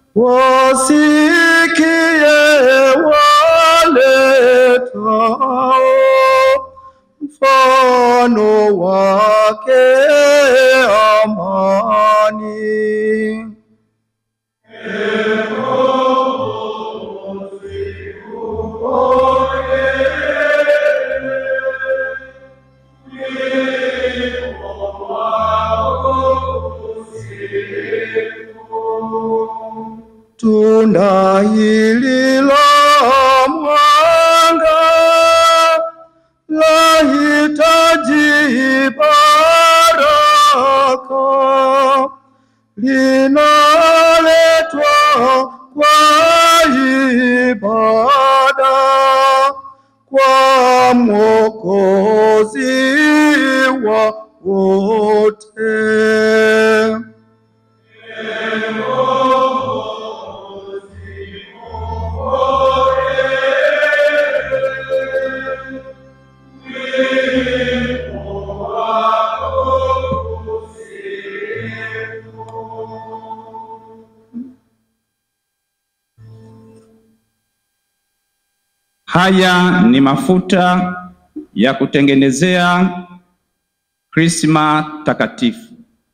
wasikie waletao mfano wake amani. Tunda hili la mwanga lahitaji baraka, linaletwa kwa ibada kwa Mwokozi wa wote. Haya ni mafuta ya kutengenezea krisma takatifu.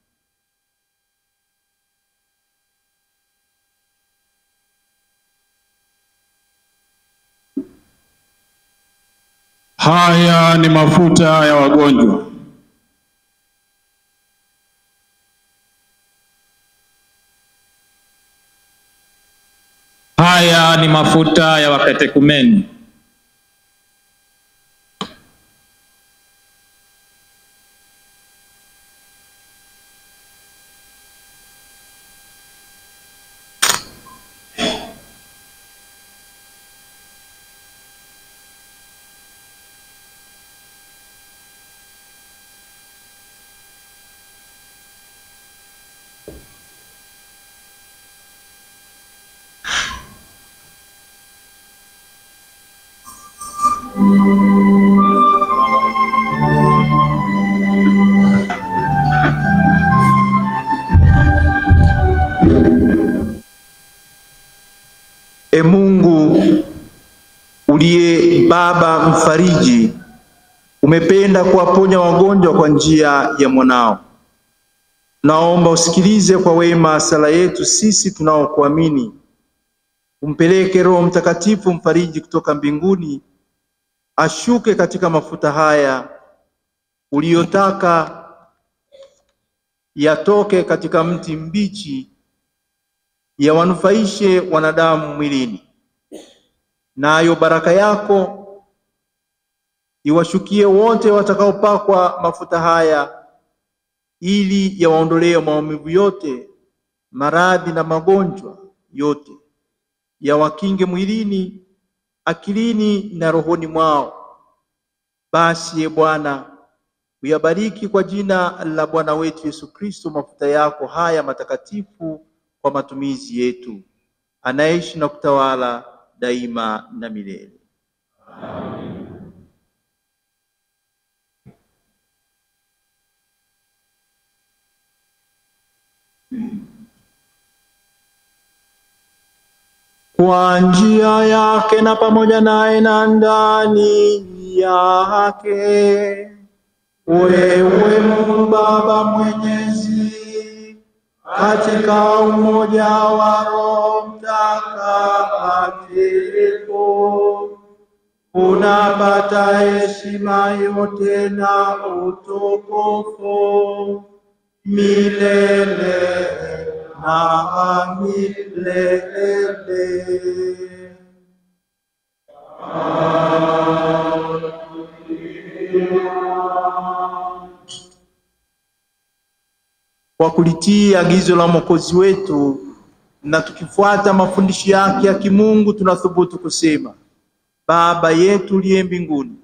Haya ni mafuta ya wagonjwa. Haya ni mafuta ya wakatekumeni. E Mungu uliye Baba mfariji, umependa kuwaponya wagonjwa kwa njia ya mwanao. Naomba usikilize kwa wema sala yetu sisi tunaokuamini. Umpeleke Roho Mtakatifu mfariji kutoka mbinguni, ashuke katika mafuta haya uliyotaka yatoke katika mti mbichi yawanufaishe wanadamu mwilini, nayo baraka yako iwashukie wote watakaopakwa mafuta haya, ili yawaondolee maumivu yote, maradhi na magonjwa yote, yawakinge mwilini, akilini na rohoni mwao. Basi ye Bwana, uyabariki kwa jina la Bwana wetu Yesu Kristo mafuta yako haya matakatifu kwa matumizi yetu, anaishi na kutawala daima na milele. Kwa njia yake na pamoja naye na ndani yake, wewe Mungu Baba Mwenyezi, katika umoja wa Roho Mtakatifu, unapata heshima yote na utukufu milele na milele. Kwa kulitii agizo la Mwokozi wetu na tukifuata mafundisho yake ya kimungu, tunathubutu kusema: Baba yetu uliye mbinguni,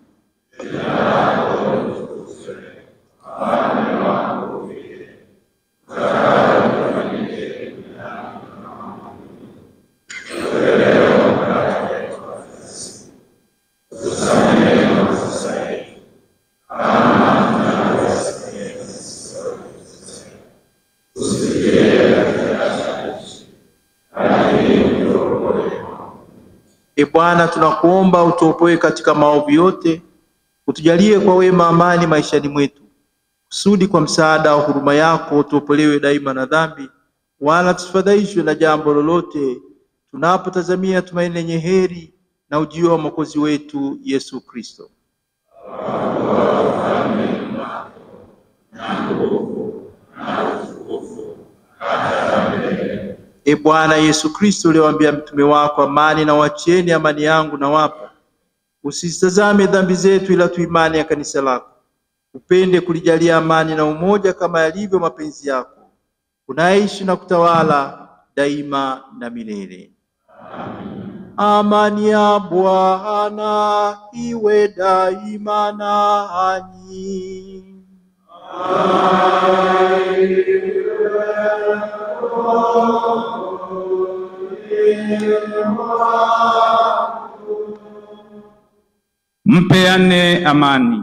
E Bwana, tunakuomba utuopoe katika maovu yote, utujalie kwa wema amani maishani mwetu, kusudi kwa msaada wa huruma yako tuopolewe daima na dhambi, wala tusifadhaishwe na jambo lolote, tunapotazamia tumaini lenye heri na ujio wa Mwokozi wetu Yesu Kristo. E Bwana Yesu Kristo, uliwaambia mtume wako, amani na wacheni, amani yangu na wapa. Usizitazame dhambi zetu, ila tu imani ya kanisa lako. Upende kulijalia amani na umoja, kama yalivyo mapenzi yako, unaishi na kutawala daima na milele. Amani ya Bwana iwe daima nanyi. Mpeane amani.